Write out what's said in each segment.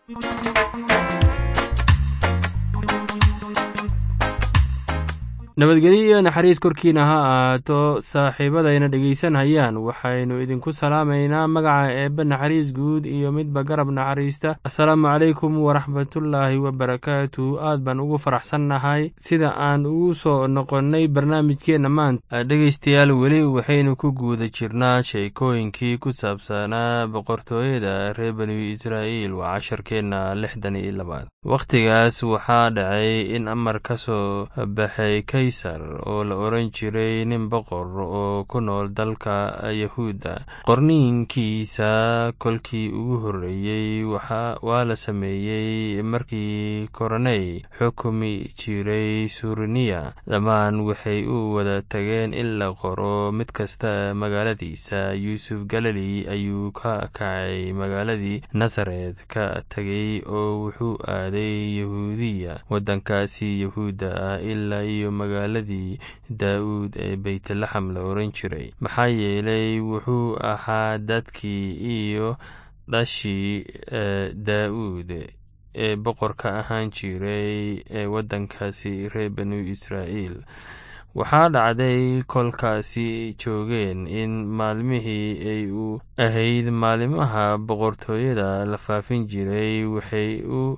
nabadgelyo iyo naxariis korkiina ha ahaato saaxiibadayna dhegaysanhayaan waxaynu idinku salaamaynaa magaca eebbe naxariis guud iyo midba garab naxariista assalaamu calaykum waraxmatullaahi wabarakaatu aad baan ugu faraxsannahay sida aan ugu soo noqonnay barnaamijkeenna maanta dhegaystayaal weli waxaynu ku guuda jirnaa sheekooyinkii ku saabsanaa boqortooyada reer banu israa'iil waa casharkeenna lixdan iyo labaad wakhtigaas waxaa dhacay in amar ka soo baxay kaysar oo la odhan jiray nin boqor oo ku nool dalka yahuudda qorniinkiisa kolkii ugu horreeyey waa la sameeyey markii koroney xukumi jiray suriniya dhammaan waxay u wada tageen in la qoro mid kasta magaaladiisa yuusuf galili ayuu ka kacay magaaladii nasaret ka tegey oo wuxuu aaday yahuudiya waddankaasi yahuudda ah ilaa iyo magaaladii daa'uud ee beytlaxam la oran jiray maxaa yeelay wuxuu ahaa dadkii iyo dhashii daa'uud ee boqorka ahaan jiray ee waddankaasi reer banu israa'iil waxaa dhacday kolkaasi joogeen in maalmihii ay u ahayd maalimaha boqortooyada la faafin jiray waxay u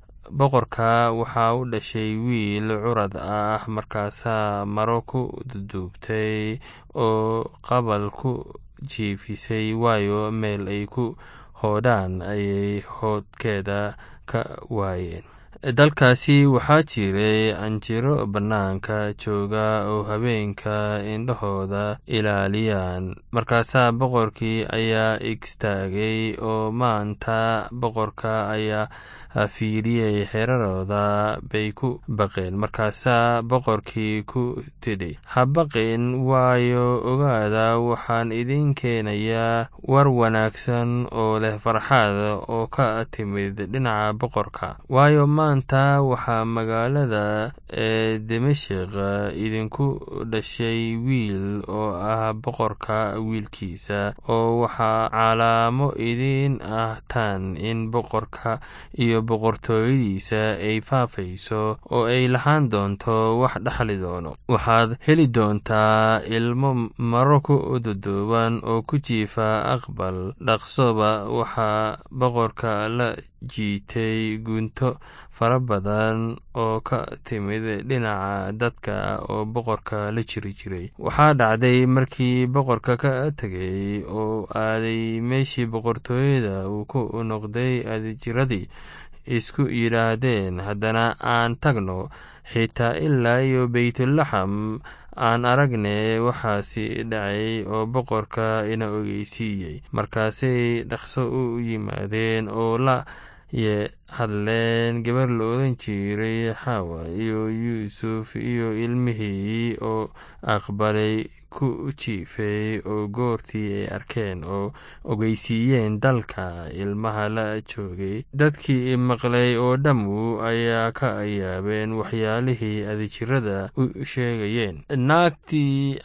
boqorka waxaa u dhashay wiil curad ah markaasaa maro ku duduubtay oo qabal ku jiifisay waayo meel ay ku hoodhaan ayay hoodkeeda ka waayeen dalkaasi waxaa jiray canjiro bannaanka jooga oo habeenka indhahooda ilaaliyaan markaasaa boqorkii ayaa igstaagay oo maanta boqorka ayaa fiiriyey xerarooda bay ku baqeen markaasaa boqorkii ku tidhi ha baqin waayo ogaada waxaan idin keenayaa war wanaagsan oo leh farxad oo ka timid dhinaca boqorka waayo maanta waxaa magaalada ee dimashik idinku dhashay wiil oo ah boqorka wiilkiisa oo waxaa calaamo idin ah tan in boqorka iyo boqortooyadiisa ay faafayso oo ay lahaan doonto wax dhaxli doono waxaad heli doontaa ilmo maro ku duduuban oo ku jiifa aqbal dhaqsoba waxaa boqorka la jiitay gunto fara badan oo ka timid dhinaca dadka oo boqorka la jiri jiray waxaa dhacday markii boqorka ka tegay oo aaday meeshii boqortooyada uu ku noqday adijiradii isku yidhaahdeen haddana aan tagno xitaa ilaa iyo beytulaxam aan aragne waxaasi dhacay oo boqorka ina ogeysiiyey markaasay dhaqso u yimaadeen oo la ye hadleen gabar la odan jiray xawa iyo yuusuf iyo ilmihii oo aqbalay ku jiifay oo goortii ay arkeen oo ogeysiiyeen dalka ilmaha la joogay dadkii maqlay oo dhammu ayaa ka yaabeen waxyaalihii adijirada u sheegayeen naagtii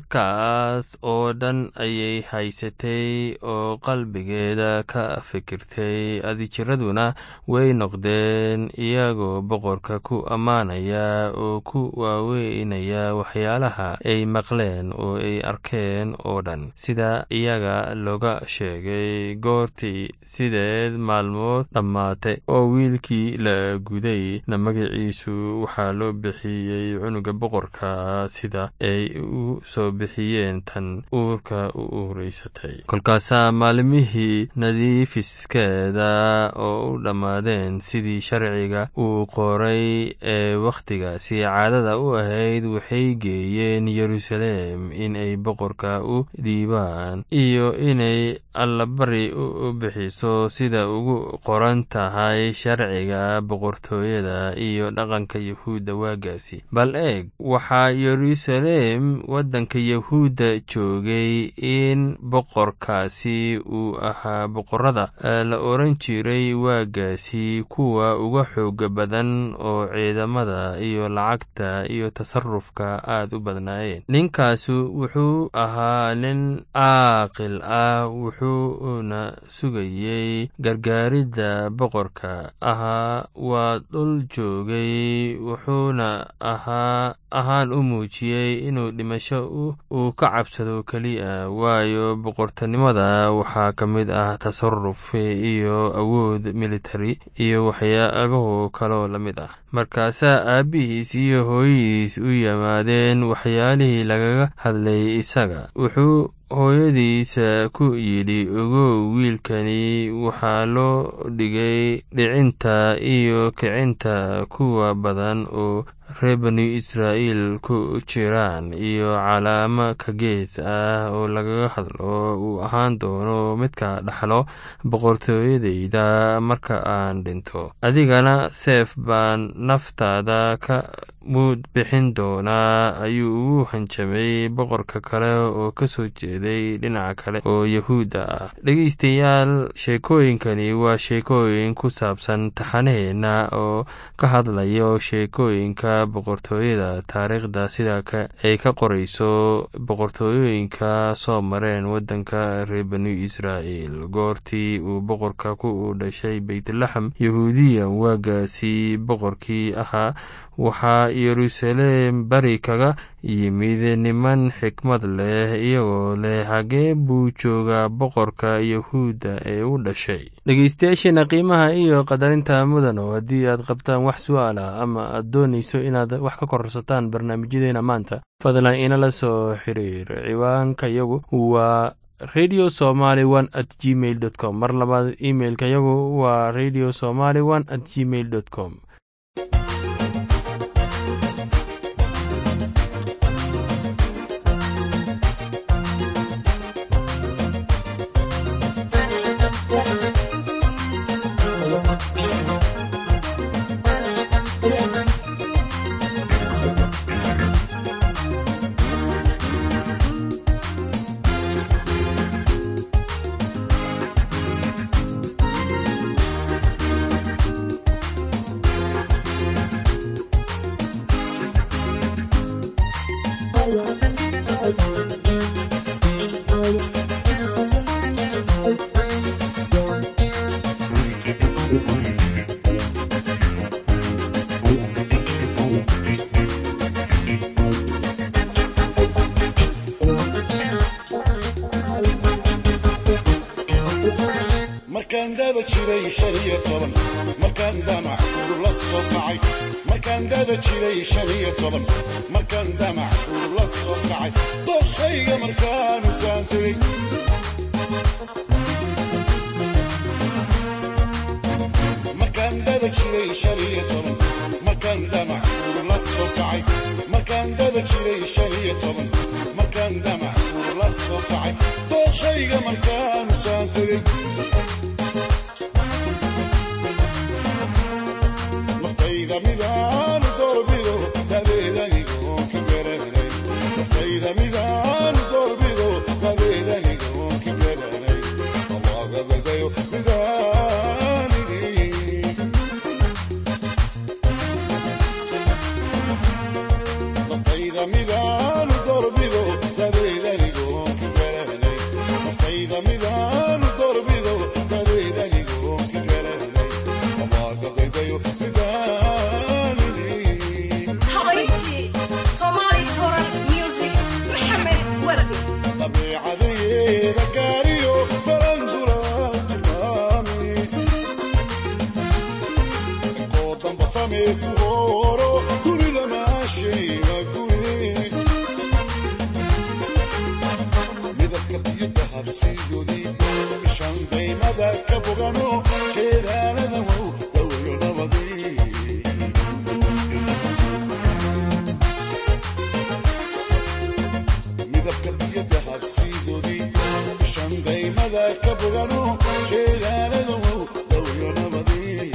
halkaas oo dhan ayay haysatay oo qalbigeeda ka fikirtay adijiraduna way noqdeen iyagoo boqorka ku ammaanaya oo ku waaweynaya waxyaalaha ay maqleen oo ay arkeen oo dhan sida iyaga looga sheegay goortii sideed maalmood dhammaatay oo wiilkii la guday na magaciisu waxaa loo bixiyey cunuga boqorka sida ay u soo bixiyeen tan uurka u uuraysatay kolkaasaa maalmihii nadiifiskeeda oo u dhammaadeen sidii sharciga uu qoray ee wakhtigaasi caadada u ahayd waxay geeyeen yeruusaleem in ay boqorka u dhiibaan iyo inay allabari u bixiso sida ugu qoran tahay sharciga boqortooyada iyo dhaqanka yahuudda waagaasi bal eeg waxaa yeruusaleem waddanka yahuudda joogay in boqorkaasi uu ahaa boqorada la oran jiray waagaasi ninkaasi kuwa uga xooga badan oo ciidamada iyo lacagta iyo tasarufka aad u badnaayeen ninkaasu wuxuu ahaa nin caaqil ah wuxuuna sugayey gargaaridda boqorka ahaa waa dhul joogay wuxuuna ahaa ahaan u muujiyey inuu dhimasho uu ka cabsado keliya waayo boqortinimada waxaa ka mid ah tasaruf iyo awood military iyo waxyaabahu kaloo la mid ah markaasaa aabbihiis iyo hooyadiis u yimaadeen waxyaalihii lagaga hadlay isaga wuxuu hooyadiisa ku yidhi ogow wiilkani waxaa loo dhigay dhicinta iyo kicinta kuwa badan oo reer bani israa'iil ku jiraan iyo calaamo ka gees ah oo lagaga hadlo uu ahaan doono midka dhaxlo boqortooyadayda marka aan dhinto adigana seef baan naftaada ka muud bixin doonaa ayuu ugu hanjamay boqorka kale oo ka soo jeeday dhinaca kale oo yahuudda ah dhegeystayaal sheekooyinkani waa sheekooyin ku saabsan taxanaheenna oo ka hadlayo sheekooyinka boqortooyada taariikhda sida ay ka qorayso boqortooyooyinka soo mareen waddanka reer bani israa'iil goortii uu boqorka ku dhashay beytlaxem yahuudiya waagaasi boqorkii ahaa waxaa yeruusaleem bari kaga yimid niman xikmad leh iyagoo leh xagee buu joogaa boqorka yahuudda ee u dhashay dhegeystayaasheena qiimaha iyo qadarinta mudano haddii aad qabtaan wax su-aal ah ama aad doonayso inaad wax ka korsataan barnaamijyadeena maanta fadlan inala soo xiriir ciwaanka yagu waa radio somaly one at gmail dot com mar labaad imailka yagu waa radio somaly one at gmail dot com markaan dada jiray shan iyo toban markaan damac urula soo kacay markaan dada jiray shan iyo toban markaan damac urula soo kacay dokhayga markaanu saan tegey markaan dada jiray shan iyo toban markaan damac urula soo kacay markaan dada jiray shan iyo toban markaan damac urula soo kacay dokhayga markaanu saan tegey naftayda midaanu doorbido dadeedanigoon ka garanay naftayda midaanu doorbido dadeedanigoon ka garanay awaagagadayo midaanigi naftayda midaanu doorbido dadeedanigoon ka garanay naftayda midaanu doorbido dadeedanigoon ka garanay awaagagadayo midaanigi habayntii Somali Foreign Music Maxamed Wardi dabeecadeyeeda gaariyo barandula tilmaami koo damba samee ku hooro dunida maashayga guri midabka biyo dahabsiidoodii ishan daymada ka bogano jeedaalada wow dawayo nabadii midabka biyo dahabsiidoodii ishan daymada ka bogano jeedaalada wow dawayo nabadii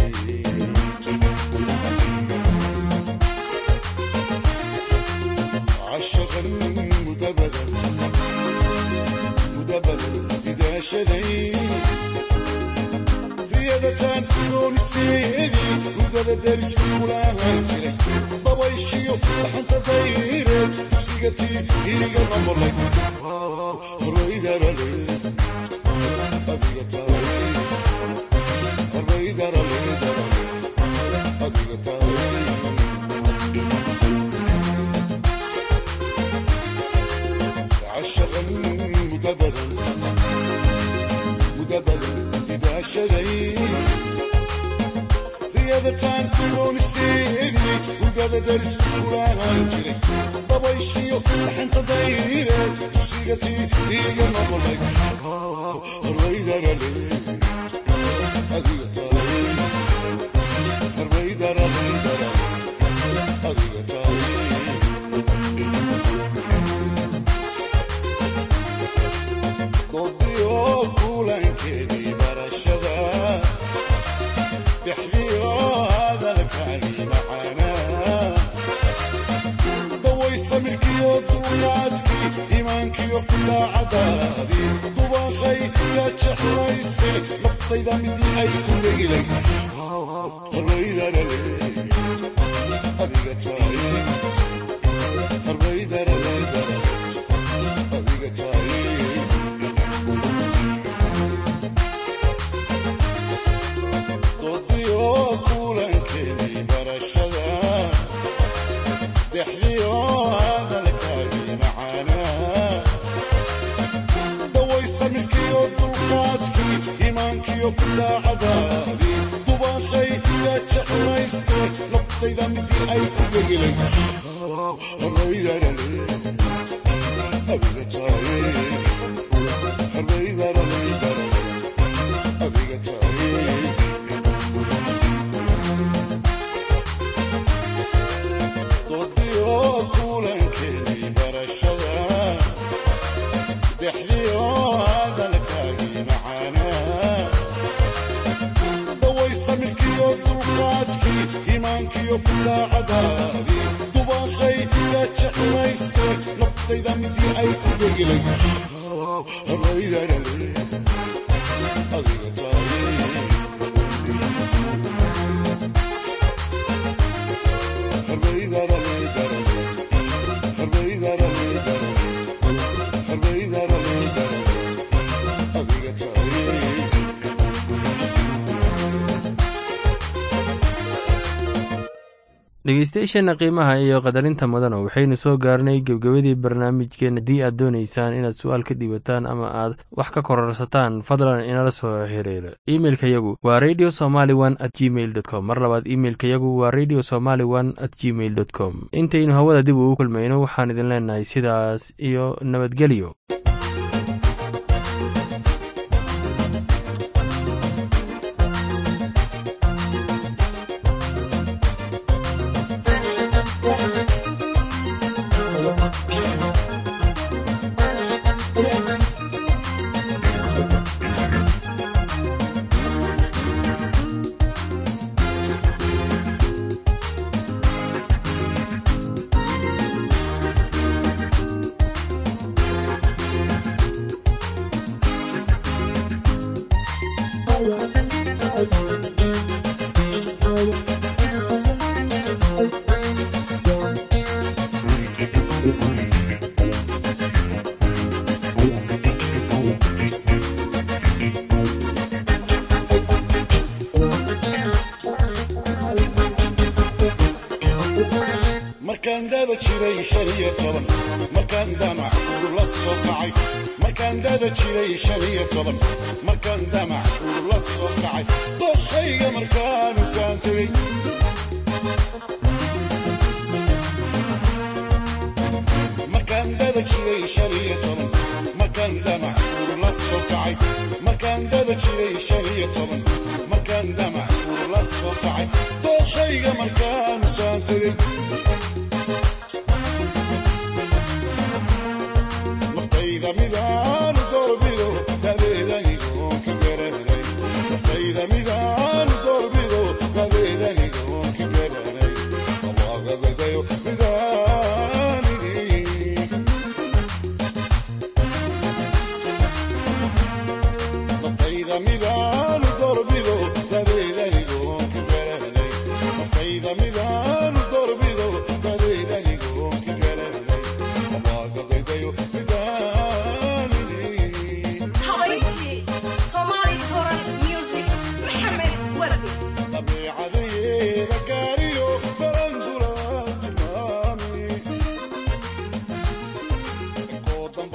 عشقا مدبدا مدبدا إذا شدي هي riyadataan gooniseedii hurdada deris kulaahan jiray dabayshiyo dhaxanta dayreed dugsiga tii iiga noqolay horwaydarale adiga tahay horwaydarale adiga tahay عشقا مدبرا مدبرا إذا شذي رياضتان كونستيدي وقاد درس فلان جري ضبيشيو لحن تضيرة تسيقتي إيقا نقولك الريدر لي أديقة الريدر الريدر أديقة doodiyoo kulankeedii barashada dexdiyo hadalkaagii macaanaa daway samirkiyo duunaadkii iimaankiyo daacadaadii dubaqay yaa jeclaystay naftayda midii ay ku degilay harbaydarale adiga tahay harbaydarale adiga tahay doodiyo kulankeenii barashada dexdiyo hadalkaagii macaanaa daway samirkiyo dulqaadkii iimaankiyo daacadaadii dubaqay yaa jeclaystay naftayda midii ay ku degilay harbaydarale adiga tahay harbaydarale adiga tahay doodiyo kulankeenii barashada dexdiyo hadalkaagii macaanaa daway samirkiyo dulqaadkii iimaankiyo daacadaadii dubaqay yaa jeclaystay naftayda midii ay ku degilay harbaydarale adiga tahay dhegeystayaasheenna qiimaha iyo qadarinta mudana waxaynu soo gaarnay gebgebadii barnaamijkeen haddii aad doonaysaan inaad su-aal ka dhiibataan ama aad wax ka kororsataan fadlan inala soo xiriira imeilka yagu waa radio somaly one at gmail dot com mar labaad imeilka yagu waa radio somaly one at gmail dot com intaynu hawada dib ugu kulmayno waxaan idin leenahay sidaas iyo nabadgelyo markaan dada jiray shan iyo toban markaan damac ur la soo kacay markaan dada jiray shan iyo toban markaan damac ur la soo kacay doqayga markaanu saan tegey markaan dada jiray shan iyo toban markaan damac ur la soo kacay markaan dada jiray shan iyo toban markaan damac ur la soo kacay doqayga markaanu saan tegey naftayda midaanu doorbido dadeedanigoon ka garanay naftayda midaanu doorbido dadeedanigoon ka garanay abaagagadayo midaanigi naftayda midaanu doorbido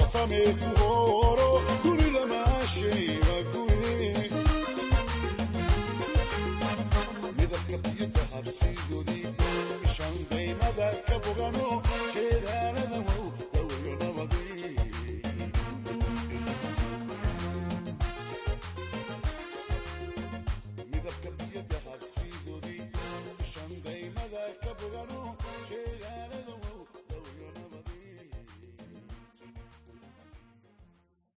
samee ku hooro dunida maashayga guye midabka biyo dahabsiidoodii ishaan daymada ka